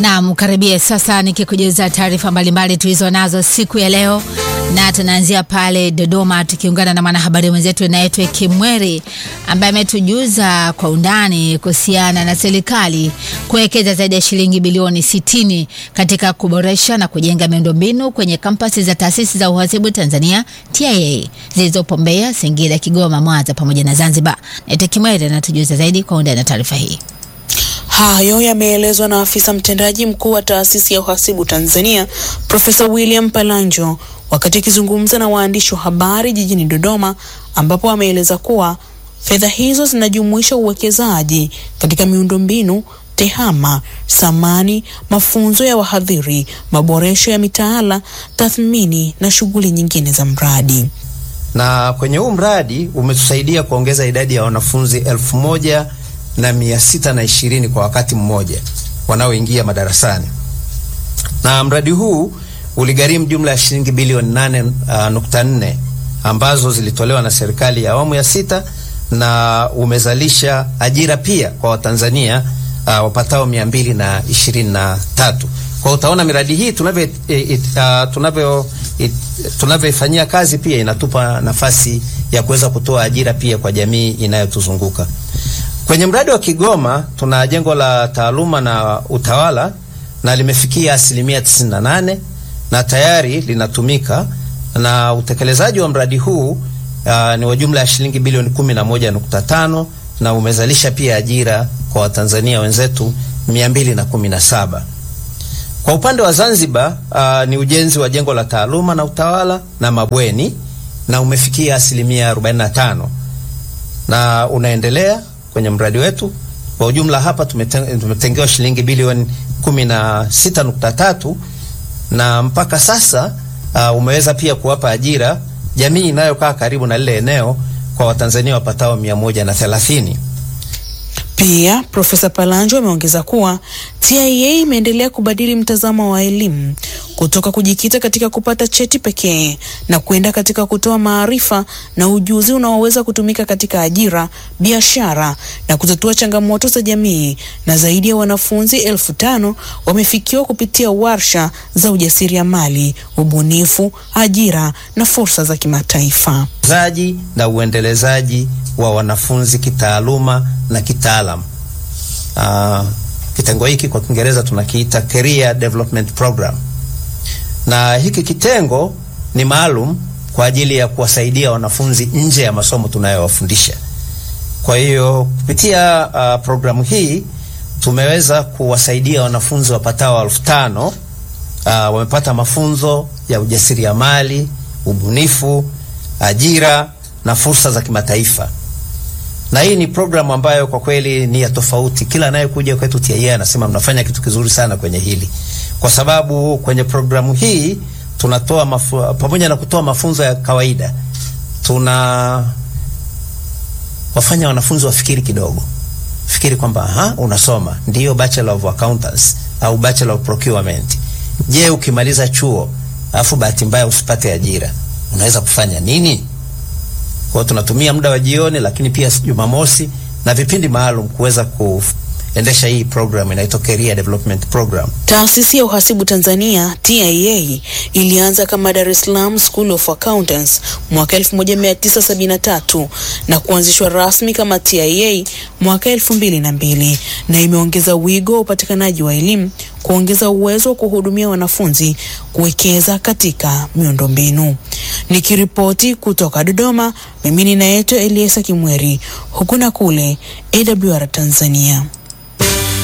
Naam, karibia sasa nikikujuza taarifa mbalimbali tulizo nazo siku ya leo, na tunaanzia pale Dodoma tukiungana na mwanahabari mwenzetu anaitwa Kimweri ambaye ametujuza kwa undani kuhusiana na serikali kuwekeza zaidi ya shilingi bilioni 60 katika kuboresha na kujenga miundombinu kwenye kampasi za taasisi za uhasibu Tanzania TIA zilizopo Mbeya, Singida, Kigoma, Mwanza pamoja na Zanzibar. Naitwa Kimweri anatujuza zaidi kwa undani na taarifa hii. Hayo yameelezwa na afisa mtendaji mkuu wa taasisi ya uhasibu Tanzania Profesa William Palanjo wakati akizungumza na waandishi wa habari jijini Dodoma, ambapo ameeleza kuwa fedha hizo zinajumuisha uwekezaji katika miundombinu, tehama, samani, mafunzo ya wahadhiri, maboresho ya mitaala, tathmini na shughuli nyingine za mradi. Na kwenye huu mradi umetusaidia kuongeza idadi ya wanafunzi elfu moja na mia sita na ishirini kwa wakati mmoja wanaoingia madarasani, na mradi huu uligharimu jumla ya shilingi bilioni nane uh, nukta nne ambazo zilitolewa na serikali ya awamu ya sita na umezalisha ajira pia kwa Watanzania uh, wapatao mia mbili na ishirini na tatu. Kwa utaona miradi hii tunavyo uh, tunavyo tunavyoifanyia kazi pia inatupa nafasi ya kuweza kutoa ajira pia kwa jamii inayotuzunguka. Kwenye mradi wa Kigoma tuna jengo la taaluma na utawala na limefikia asilimia 98 na tayari linatumika, na utekelezaji wa mradi huu uh, ni wa jumla ya shilingi bilioni 11.5 na umezalisha pia ajira kwa Watanzania wenzetu 217. Kwa upande wa Zanzibar uh, ni ujenzi wa jengo la taaluma na utawala na mabweni na umefikia asilimia 45 na unaendelea kwenye mradi wetu. Kwa ujumla hapa tumetengewa shilingi bilioni 16.3 na mpaka sasa uh, umeweza pia kuwapa ajira jamii inayokaa karibu na lile eneo kwa Watanzania wapatao 130. Pia Profesa Palanjo ameongeza kuwa TIA imeendelea kubadili mtazamo wa elimu kutoka kujikita katika kupata cheti pekee na kwenda katika kutoa maarifa na ujuzi unaoweza kutumika katika ajira, biashara na kutatua changamoto za jamii, na zaidi ya wanafunzi elfu tano wamefikiwa kupitia warsha za ujasiriamali, ubunifu, ajira na fursa za kimataifa. zaji na uendelezaji wa wanafunzi kitaaluma na kitaalam. Uh, kitengo hiki kwa Kiingereza tunakiita Career Development Program, na hiki kitengo ni maalum kwa ajili ya kuwasaidia wanafunzi nje ya masomo tunayowafundisha. Kwa hiyo kupitia uh, programu hii tumeweza kuwasaidia wanafunzi wapatao elfu tano uh, wamepata mafunzo ya ujasiriamali, ubunifu, ajira na fursa za kimataifa na hii ni programu ambayo kwa kweli ni ya tofauti. Kila anayekuja kwetu TIA anasema mnafanya kitu kizuri sana kwenye hili, kwa sababu kwenye programu hii tunatoa mafu, pamoja na kutoa mafunzo ya kawaida, tuna wafanya wanafunzi wafikiri kidogo, fikiri kwamba aha, unasoma ndiyo bachelor of accountants au bachelor of procurement. Je, ukimaliza chuo alafu bahati mbaya usipate ajira, unaweza kufanya nini? Kwa hiyo tunatumia muda wa jioni, lakini pia Jumamosi na vipindi maalum kuweza kuendesha hii program inaitwa Career Development Program. Taasisi ya uhasibu Tanzania TIA ilianza kama Dar es Salaam School of Accountants mwaka 1973 na kuanzishwa rasmi kama TIA mwaka 2002 na imeongeza wigo wa upatikanaji wa elimu, kuongeza uwezo wa kuhudumia wanafunzi, kuwekeza katika miundombinu. Nikiripoti kutoka Dodoma, mimi ninaitwa Eliesa Kimweri, huku na kule AWR Tanzania.